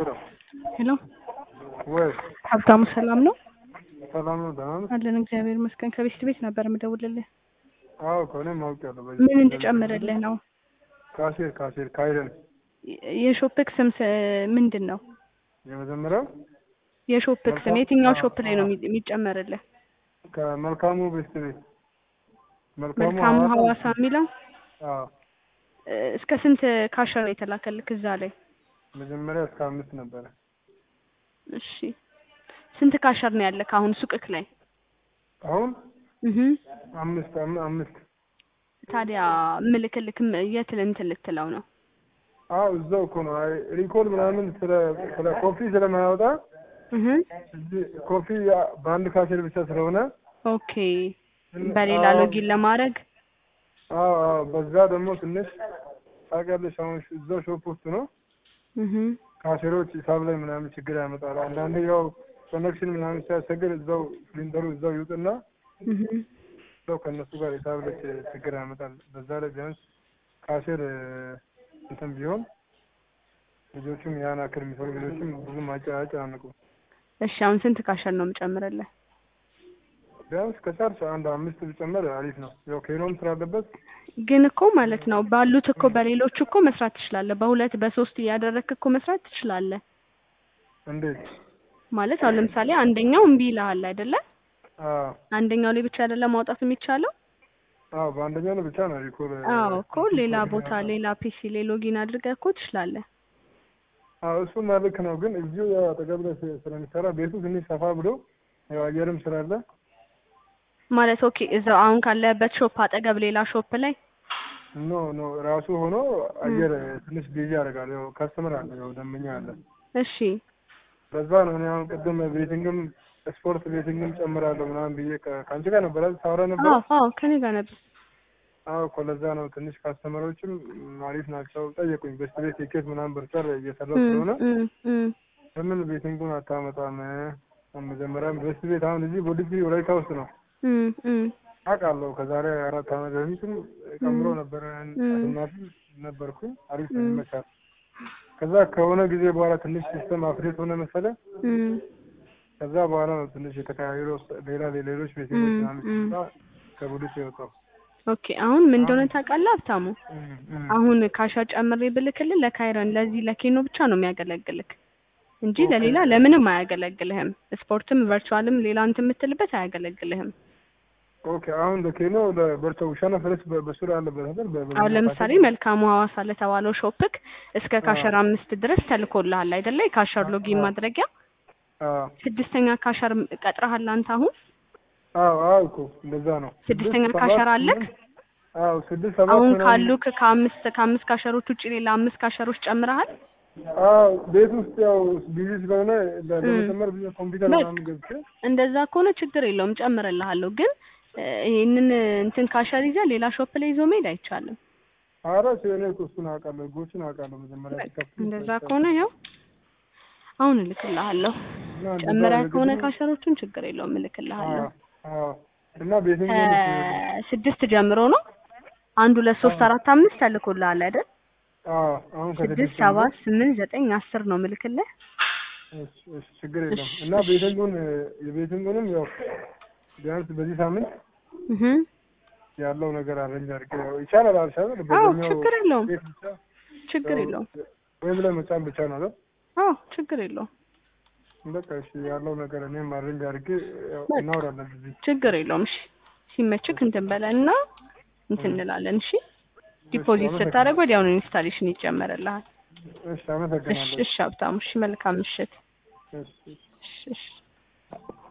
ሄሎ ወይ ሀብታሙ ሰላም ነው ሰላም ነው፣ ደህና ነው። አለን እግዚአብሔር ይመስገን። ከቤት ቤት ነበር የምደውልልህ። አዎ ከሆነ አውቄያለሁ። በዚህ ምን እንድጨምርልህ ነው? ካሴር ካሴር ካይረን የሾፕክ ስም ስ- ምንድን ነው? የመጀመሪያው የሾፕክ ስም የትኛው ሾፕ ላይ ነው የሚ- የሚጨመርልህ? ከመልካሙ ቤስት ቤት መልካሙ መልካሙ ሐዋሳ ሀዋሳ የሚለው አዎ እ፣ እስከ ስንት ካሸር ነው የተላከልክ እዛ ላይ? መጀመሪያ እስከ አምስት ነበረ። እሺ ስንት ካሸር ነው ያለክ አሁን ሱቅክ ላይ? አሁን እህ አምስት አም- አምስት ታዲያ ምልክልክ የት እንትን ልትለው ነው? አዎ እዛው እኮ ነው። አይ ሪኮል ምናምን ስለ ስለ ኮፊ ስለማያወጣ እህ እዚህ ኮፊ ያ- በአንድ ካሴር ብቻ ስለሆነ ኦኬ በሌላ አዎ፣ ሎጊን ለማድረግ አዎ አዎ በዛ ደግሞ ትንሽ ታውቂያለሽ፣ አሁን እዛው ሾፕ ውስጥ ነው እህ ካሴሮች ሂሳብ ላይ ምናምን ችግር ያመጣሉ። አንዳንዴ ያው ኮኔክሽን ምናምን ሲያስቸግር እዛው ሲሊንደሩ እዛው ይውጥና እህ እዛው ከእነሱ ጋር ሂሳብ ላይ ች- ችግር ያመጣል። በዛ ላይ ቢያንስ ካሴር እ፣ እንትን ቢሆን ልጆቹም ያን አክል የሚሰሩ ልጆችም ብዙም አጨ- አያጨናንቁም። እሺ አሁን ስንት ካሸር ነው የምጨምርልህ? ቢያንስ ከቻልሽ አንድ አምስት ብጨመር አሪፍ ነው። ያው ኬኖም ስላለበት ግን እኮ ማለት ነው ባሉት እኮ በሌሎች እኮ መስራት ትችላለህ። በሁለት በሶስት እያደረግክ እኮ መስራት ትችላለህ። እንዴት? ማለት አሁን ለምሳሌ አንደኛው እምቢ ይልሃል አይደለ? አዎ አንደኛው ላይ ብቻ አይደለም ማውጣት የሚቻለው። አዎ በአንደኛው ነው ብቻ ነው ሪኮል እ፣ አዎ እኮ ሌላ ቦታ ሌላ ፒሲ ላይ ሎጊን አድርገህ እኮ ትችላለህ። አዎ እሱማ ልክ ነው። ግን እዚሁ ያው አጠገብ ላይ ስ- ስለሚሰራ ቤቱ ትንሽ ሰፋ ብሎ ያው አየርም ስላለ ማለት ኦኬ እዛው አሁን ካለህበት ሾፕ አጠገብ ሌላ ሾፕ ላይ ኖ ኖ ራሱ ሆኖ አየር ትንሽ ቢዚ ያደርጋል። ያው ከስተመር አለ፣ ያው ደንበኛ አለ። እሺ በዛ ነው እኔ አሁን ቅድም ቤቲንግም ስፖርት ቤቲንግም ጨምራለሁ ምናምን ብዬ ከ- ከአንቺ ጋር ነበር አይደል ሳወራ ነበር። አዎ አዎ ከኔ ጋር ነበር። አዎ እኮ ለዛ ነው ትንሽ ካስተመሮችም አሪፍ ናቸው ጠየቁኝ። በስት ቤት ቲኬት ምናምን በርቻል እየሰራው እም፣ ስለሆነ እም፣ እም። ለምን ቤቲንጉን አታመጣም? መጀመሪያም በስት ቤት አሁን እዚህ ቦዲቲ ወላይታ ውስጥ ነው እም፣ እም፣ አውቃለሁ። ከዛሬ አራት ዓመት በፊትም ቀምሮ ነበረ እም። እናት ነበርኩኝ። አሪፍ ነው እም። ይመቻል። ከዛ ከሆነ ጊዜ በኋላ ትንሽ ሲስተም አፕዴት ሆነ መሰለ። እም። ከዛ በኋላ ነው ትንሽ የተቀያየሩ ሌላ ሌሎች ቤተሰቦች እም፣ ምናምን እም። ሲመጣ ከቡድስ የወጣው ኦኬ አሁን ምን እንደሆነ ታውቃለህ ሀብታሙ? እም፣ እም። አሁን ካሻ ጨምሬ ብልክልህ ለካይረን ለዚህ ለኬኖ ብቻ ነው የሚያገለግልክ እንጂ ኦኬ። ለሌላ ለምንም አያገለግልህም። ስፖርትም ቨርቹዋልም ሌላ እንትን የምትልበት አያገለግልህም። ኦኬ አሁን ለኬኖ ለበርቻ ውሻና ፈረስ በ- በሱር አለበት አይደል? በ- በ- አሁን ለምሳሌ መልካሙ ሐዋሳ ለተባለው ሾፕክ እስከ ካሸር አምስት ድረስ ተልኮልሃል አይደለ? የካሸር ሎጊን ማድረጊያ አዎ ስድስተኛ ካሸር ቀጥረሃል አንተ አሁን አዎ አዎ እኮ እንደዛ ነው። ስድስተኛ ስድስት፣ ካሸር ሰባት፣ አለክ? ስምንት፣ አዎ ስድስት ሰባት አሁን ምናምን ካሉክ ከአምስት ከአምስት ካሸሮች ውጭ ሌላ አምስት ካሸሮች ጨምረሃል? አዎ ቤት ውስጥ ያው ቢዚ ስለሆነ ለ- እም። ለመጨመር ብዙ ኮምፒውተር በቃ። ምናምን ገብቼ እንደዛ ከሆነ ችግር የለውም ጨምርልሃለሁ። ግን እ፣ ይሄንን እንትን ካሸር ይዘህ ሌላ ሾፕ ላይ ይዞ መሄድ አይቻልም። ኧረ ሲሆነ እኮ እሱን አውቃለሁ፣ ህጎችን አውቃለሁ። መጀመሪያ በቃ ሲከፍቱ እንደዛ ከሆነ ያው አሁን እልክልሃለሁ። እና እንደዛ ጨምረህ አድርግ ከሆነ ግን- ካሸሮቹን ችግር የለውም እልክልሃለሁ። አዎ አዎ እና ቤትም ከስድስት ጀምሮ ነው አንድ ሁለት ሶስት አራት አምስት ተልኮልሃል አይደል? አዎ አሁን ስድስት ከስድስት ሰባት ስምንት ዘጠኝ አስር ነው ምልክልህ። እሺ፣ እሺ፣ ችግር የለም እሺ፣ እና እሺ። ቤቲንጉን የቤቲንጉንም ያው ቢያንስ በዚህ ሳምንት እህ ያለው ነገር አረንጅ አድርጌ ያው ይቻላል አልሻለ አዎ ችግር የለውም ቤት ብቻ ችግር ያው የለውም። ወይም ላይ መጫን ብቻ ነው አይደል? አዎ ችግር የለውም በቃ እሺ ያለው ነገር እኔም አረንጅ አድርጌ ያው በቃ። እናወራለን እዚህ ችግር የለውም። እሺ ሲመችክ እንትን በለና እንትን እንላለን። እሺ ዲፖዚት ስታደርግ ወዲያውኑ ኢንስታሌሽን ይጨመርልሃል። እሺ እሺ አመሰግናለሁ እሺ ሀብታሙ እሺ መልካም ምሽት። እሺ እሺ እሺ እሺ